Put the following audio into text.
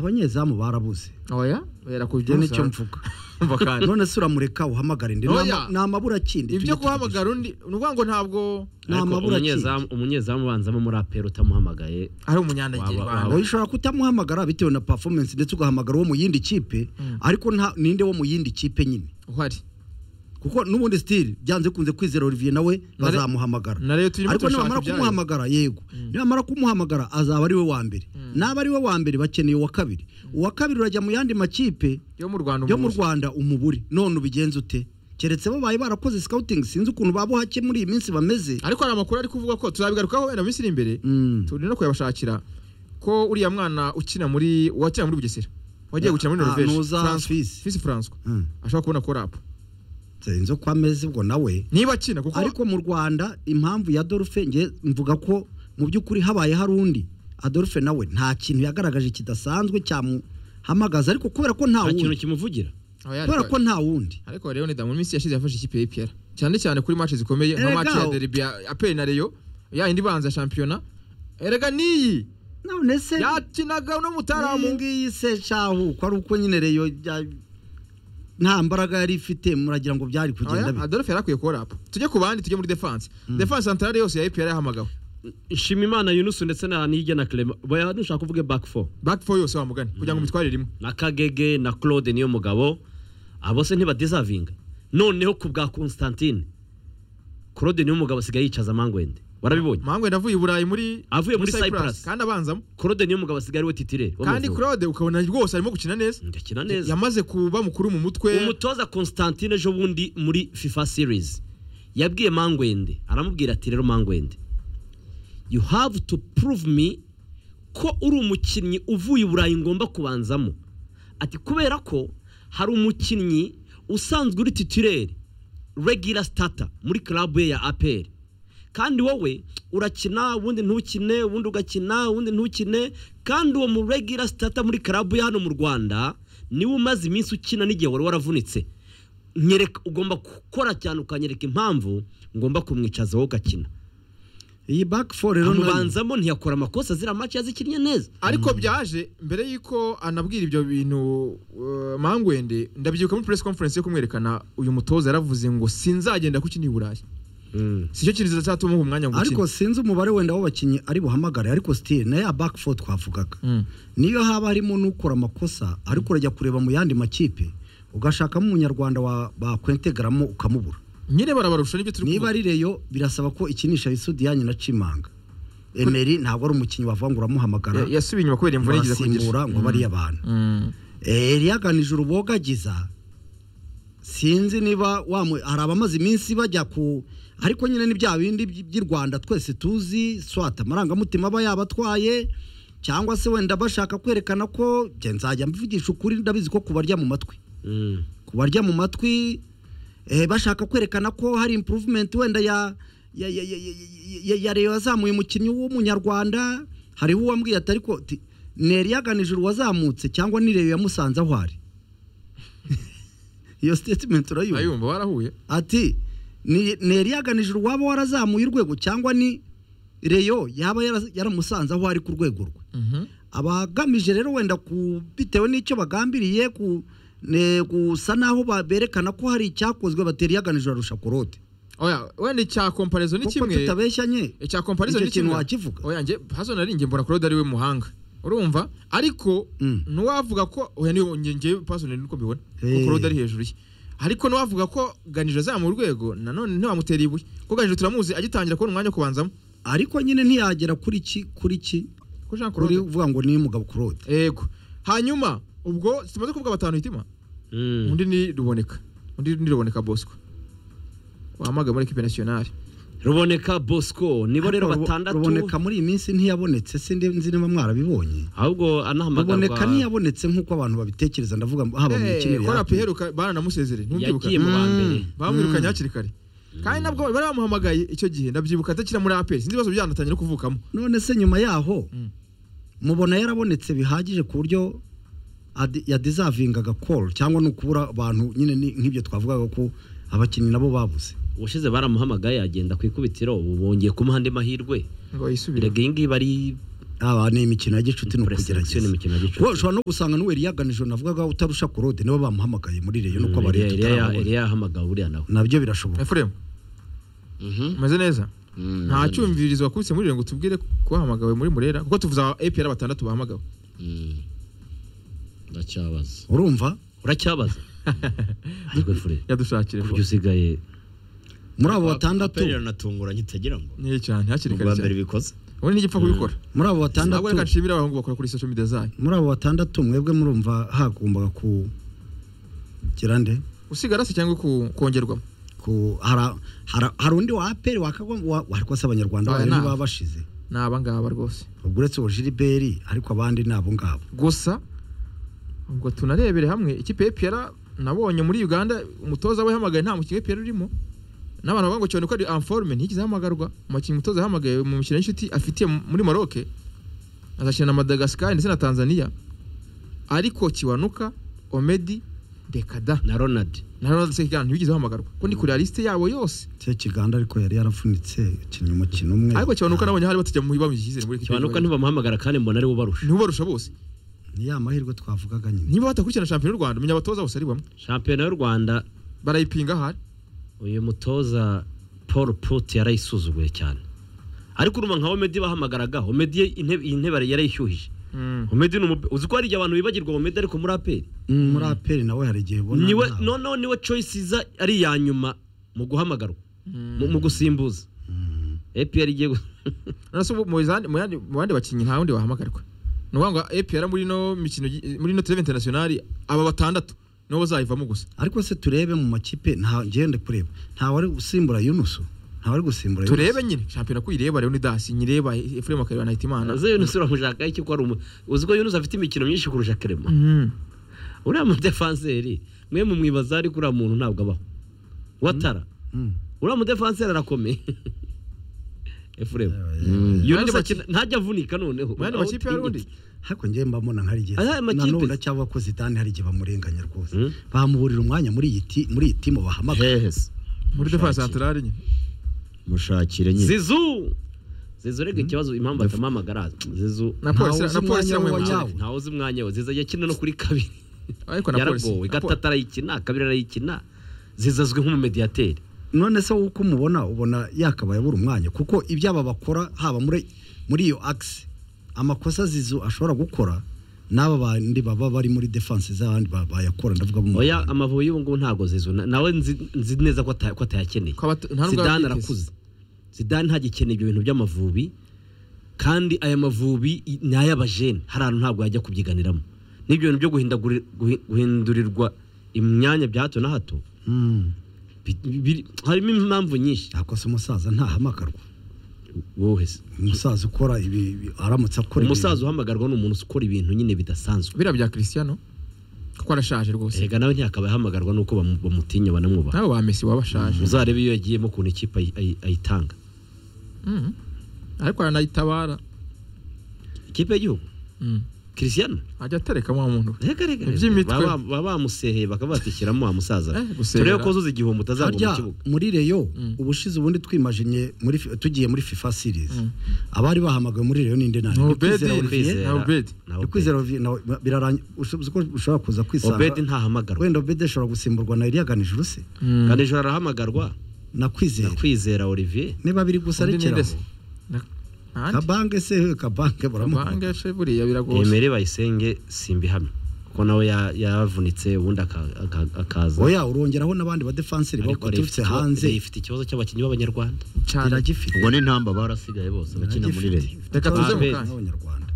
abanyezamu barabuze oya njye berakubyusa nicyo mvuga mvakandi none se uramureka uhamagara indi Oya. Nama- namabura kindi ibyo guhamagara undi ni ukuvuga ngo ntabwo ariko namabura kindi umunyezamu umunyezamu ubanzamo umuraperi utamuhamagaye ari umunyandagira Waba- ibanga. waba- Oya, ushobora kutamuhamagara bitewe na performance ndetse ugahamagara uwo mu yindi kipe ariko nta- ninde wo mu yindi kipe nyine uhari kuko n'ubundi style byanze kunze kwizera Olivier nawe bazamuhamagara na rero turimo ariko turashaka nibamara ibyayo. kumuhamagara yego nibamara kumuhamagara azaba ari we wa mbere naba ari we wa mbere bakeneye uwa kabiri uwa kabiri urajya mu yandi makipe yo mu rwanda yo mu umuzi. rwanda umubure none ubigenza ute keretse bo bari barakoze scouting sinzi ukuntu baba hake muri iyi minsi bameze ariko hari amakuru ari kuvuga ko tuzabigarukaho wenda mu minsi iri imbere Mm. turi no kuyabashakira ko uriya mwana ukina muri wakina muri bugesera wagiye gukina muri Ah, norvege nuza François- Fils. Fils François Mm. ashobora kubona ko rapu nzi uko ameze ubwo nawe niba akina kuko ariko mu rwanda impamvu ya Adolphe nge mvuga ko mu by'ukuri habaye hari undi Adolphe nawe nta kintu yagaragaje kidasanzwe cyamuhamagaza ariko kubera ko nta nta kintu wundi kimuvugira Aba yari- kubera ko nta wundi ariko rero ni mu minsi yashize yafashe ikipe ya EPR cyane cyane kuri match zikomeye nka Erega match ya aho- derby ya APR na Rayon ya indi banza ya shampiyona erega niyi none se yakinaga no iyi mutaramu ngiyi se shahu ko ari uko nyine reyo ya- nta mbaraga yari ifite muragira ngo byari kugenda Oya, bite Adolphe yari akwiye kuba rapu tujye ku bandi tujye muri defense defense centrale yose ya EPR yahamagawe nshima imana yunusu ndetse na nihige na clement baya dushaka uvuge back four back four yose wamugane kugira ngo mitwarire imwe na kagege na claude niyo mugabo abo se ntibadezavinga noneho ku bwa constantine claude niyo mugabo asigaye yicaza amangwende warabibonye mangwe ndavuye i burayi muri Avuye muri Cyprus. kandi abanzamo claude niyo mugabo asigaye ari we titirere kandi claude ukabona rwose arimo gukina neza ndakina neza yamaze kuba mukuru mu mutwe umutoza constantine ejo bundi muri fifa series yabwiye mangwende aramubwira ati rero mangwende you have to prove me ko uri umukinnyi uvuye i burayi ngomba kubanzamo ati kubera ko hari umukinnyi usanzwe uri titirere regira sitata muri club ye ya aperi kandi wowe urakina ubundi ntukine ubundi ugakina ubundi ntukine kandi uwo mu regira sitata muri club ye hano mu rwanda niwe umaze iminsi ukina n'igihe wari waravunitse nyereka ugomba gukora cyane ukanyereka impamvu ngomba kumwicaza wowe ugakina iyi back four rero nayo amubanzamo ntiyakora amakosa ziriya maci yazikinnye neza ariko byaje mbere y'uko anabwira ibyo bintu uh, mangwende ndabyibuka muri press conference yo kumwerekana uyu mutoza yaravuze ngo sinzagenda kukina i burayi sicyo kintu zatuma umwanya wo ariko gukina sinzi umubare wenda w'abakinnyi ari buhamagare ariko still na ya back four twavugaga Mm. niyo haba harimo n'ukora amakosa ariko urajya kureba mu yandi makipe ugashakamo umunyarwanda wa- bakwentegaramo ukamubura nyine barabarusha nibyo turi niba kuvuga ari reyo birasaba ko ikinisha bisudiyanye na cimanga emeri ntabwo ari umukinnyi wavuga ngo uramuhamagara Ya- yasubiye inyuma kubera imvune yagize kugira urasimbura ngo abe ari abantu Mm. eriyaganije urubogagiza sinzi niba wamu hari abamaze iminsi bajya ku ariko nyine ni bya bindi by- by'i rwanda twese tuzi swata amarangamutima aba yabatwaye cyangwa se wenda bashaka kwerekana ko njye nzajya mvugisha ukuri ndabizi ko kubarya mu matwi Mm. kubarya mu matwi eh, bashaka kwerekana ko hari improvement wenda ya ya ya ya, ya, ya, ya Rayon yazamuye umukinnyi w'umunyarwanda hariho uwambwiye ati ariko ti- ni Eliyaganijuru wazamutse cyangwa ni Rayon yamusanze aho ari iyo statement urayumva ayumva barahuye ati ni ni Eliyaganijuru waba warazamuye urwego cyangwa ni Rayon yaba yara- yaramusanze aho ari ku rwego rwe Mhm. abagamije rero wenda ku bitewe n'icyo bagambiriye ku ne- gusa naho ba- berekana ko hari icyakozwe bateri yaganije arusha korote oya wenda icya comparaison ni kuko kimwe tutabeshyanye icya comparaison Icyo ni kintu kimwe wakivuga. oya nge hazo nari nge mbona claude ari we muhanga urumva ariko Mm. nuwavuga ko oya niwe nge nge personally nuko mbibona ko Eh. claude ari hejuru ye ariko nuwavuga ko ganije azamu urwego nanone ntiwamutera ibuye ko ganije turamuzi agitangira kubona umwanya wo kubanzamo ariko nyine ntiyagera kuri ki kuri ki ko Jean kuri Claude uvuga ngo ni umugabo korote yego hanyuma ubwo tumaze kuvuga batanu hitima Mm. undi ni ruboneka undi ni ruboneka bosco wahamagaye muri equipe nationale ruboneka bosco nibo rero Ariko Ru- batandatu ruboneka muri iyi minsi ntiyabonetse sindi nzi niba mwarabibonye ahubwo ruboneka anahamagarwa ntiyabonetse nk'uko abantu babitekereza ndavuga ngo haba mu Eh, kinire kora piheruka baranamusezereye ntubyibuka yagiye mu ba mbere bamwirukanye hakiri kare kandi nabwo bari bamuhamagaye icyo gihe ndabyibuka atakira muri aperi sinzi ibibazo byanatangiye no kuvukamo none se nyuma yaho Mm. mubona yarabonetse bihagije ku buryo adi- yadizavingaga call cyangwa ni ukubura abantu nyine ni- nk'ibyo twavugaga ko abakinnyi nabo babuze ubushize baramuhamagaye agenda ku ikubitiro ubu bongeye kumuha andi mahirwe ngo yisubire birega iyi ngiyi bari aba ni imikino ya gicuti ni Prestaration ukugerageza ni imikino ya gicuti. Kuko ushobora no gusanga n'uwe yaganije navugaga utarusha kurode niba bamuhamagaye muri reyo nuko Eliya- abariya Eliya- tutaramubona Eliya yahamagawe buriya nawe nabyo birashoboka efuremu umeze neza nta cyumvirizo wakubise muri rero ngo tubwire ko wahamagawe muri murera kuko tuvuze aba APR batandatu bahamagawe ndacyabaza urumva uracyabaza ariko fure yadushakire kurya usigaye muri abo batandatu aperi iranatunguranye utagira ngo niyo cyane hakiri ni kare ubwa mbere cyane bikoze ubundi nigipfa kubikora muri abo ntabwo reka batandatu nshimira abahungu bakora kuri social media zayo muri abo batandatu mwebwe murumva hagombaga ku gira nde usigara se cyangwa ku- kongerwamo ku hara- hara- hari undi wa aperi wakagomba ariko se abanyarwanda Aya bayo ni ntibaba aba. bashize ni abangaba rwose ubwo uretse uwo jiliberi ariko abandi ni abo ngabo gusa ubwo tunarebere hamwe ikipe APR nabonye muri Uganda umutoza we yahamagaye nta mukinnyi APR urimo n'abantu bavuga ngo cyane ko ari informe ntigize ahamagarwa umukinnyi umutoza yahamagaye mu mikino y'inshuti afitiye muri Maroc azakina na Madagascar ndetse na Tanzania ariko Kiwanuka Omedi Dekada na ronald na Ronald Sekigana ntibigeze bahamagarwa ko ni kuri la liste yabo yose cyo kiganda ariko yari yaravunitse akinnye umukino umwe ariko Kiwanuka nabonye hari batujya mu ibamo icyizere muri kibanuka ntibamuhamagara kandi mbona ariwe ubarusha nibo barusha bose ni ya mahirwe twavugaga nyine niba batakurikirana shampiyona y'u Rwanda menya abatoza bose ari bamwe shampiyona y'u rwanda barayipinga ahari uyu mutoza paul put yarayisuzuguye cyane ariko uruma nka omedi bahamagaraga omedi ye intebe iyi ntebe yarayishyuhije omedi ni umupe- uzi ko hari igihe abantu bibagirwa omedi ariko muri aperi muri aperi nawe hari igihe ubona niwe nta- noneho niwe choice iza ari iya nyuma mu guhamagarwa mu- mu gusimbuza APR igiye gu- none se ubu mu zandi- mu yandi- mu bandi bakinnyi nta wundi wahamagarwa ni ukuvuga ngo APR muri ino mikino gi- muri ino turebe interinasiyonari aba batandatu nibo bazayivamo gusa ariko se turebe mu makipe nta ngende kureba nta wari gusimbura yunusu nta wari gusimbura Yunusu. turebe nyine shampiyona ko uyireba rero ni dasi nyireba efuremu akareba na hitimana uzi Yunus uramushaka iki ko ari umu uzi ko Yunus afite imikino myinshi kurusha Clement uriya mudefanseri mwe mu mwibaza ariko uriya muntu ntabwo abaho watara Mm. uriya mudefanseri arakomeye Efuremu Ayandi Yunus makipe- akina- ntajya avunika noneho mu yandi Aho makipe hari undi utinyitse. ariko njye mba mbona nk'ari igihe Aha, aya makipe- nanone ndacyava ko zidane hari igihe bamurenganya rwose Mm. bamuburira umwanya muri iyi ti- muri iyi timu bahamagara hehese muri defa santarari nyine mushakire nyine Zizu Zizu rega ikibazo impamvu atamuhamagara Zizu na polisi uzi na polisi umwanya iramuha w'uwanyawe. cyane Yawe. ntawe uzi umwanya we ziza yakina no kuri kabiri ariko na polisi yaragowe na gatatu arayikina kabiri arayikina ziza azwi nk'umumediyateri none se wowe uko umubona ubona yakabaye abura umwanya kuko ibyo aba bakora haba muri muri iyo akisi amakosa zizu ashobora gukora n'aba bandi baba bari muri defanse z'abandi ba- bayakora ndavuga bo mu oya Rwanda. amavubi y'ubu ngubu ntabwo zizu Na- nawe nzi nzi neza ko ata- ko atayakeneye Ko abata- nta nubwo zidane yabyiteze. arakuze zidane ntagikeneye ibyo bintu by'amavubi kandi aya mavubi i- ni ay'abajene hari ahantu ntabwo yajya kubyiganiramo n'ibyo bintu byo guhindaguri- guhi- guhindurirwa imyanya bya hato na hato Mm. bi- biri- harimo impamvu nyinshi yakosa umusaza ntahamagarwa wowe se. umusaza ukora ibi ibi- aramutse akora umusaza uhamagarwa ni umuntu ukora ibintu nyine bidasanzwe biriya bya christian kuko arashaje rwose erega nawe ntiyakaba ahamagarwa nuko bamu- bamutinya banamwubaha nawe ba messi waba ashaje uzarebe iyo yagiyemo ukuntu ikipe ayi- ayi- ayitanga Mm. ariko aranayitabara ikipe y'igihugu Mm. christian ajya atereka wa muntu we. reka reka Iby'imitwe. baba baba bamuseheye bakaba batishyiramo wa musaza Eh, gusera. turebe ko azuza igihombo utazagwa mu harya kibuga muri reyo ubushize ubundi twimajinye muri fi- tugiye muri fifa series abari bahamagawe muri reyo ninde nani Ni Ndi Obedi, kwizera Olivier. na Obedi. Ndi na Obedi. kwizera Olivier, nawe birarangiye ushobora ko ushobora kuza kwisanga obedi ntahamagarwa wenda obedi ashobora gusimburwa na iriyaganije uruse Mm. kandi ejo arahamagarwa nakwizera nakwizera olivier niba biri gusa Undi rekeraho ninde se? Na- nta ndi? kabange se we kabange baramuhanga Bange se buriya biragoye emere bayisenge simbihamye kuko nawe ya- yavunitse ubundi aka- aka- akaza oya urongeraho n'abandi badefanseri ariko Reyo baturutse ifite ikibazo- hanze Reyo ifite ikibazo cy'abakinnyi b'abanyarwanda cyane iragifite ubwo ni intamba barasigaye bose bakina muri iragifite reyo Reka tuze mu Abandi kanya. b'abanyarwanda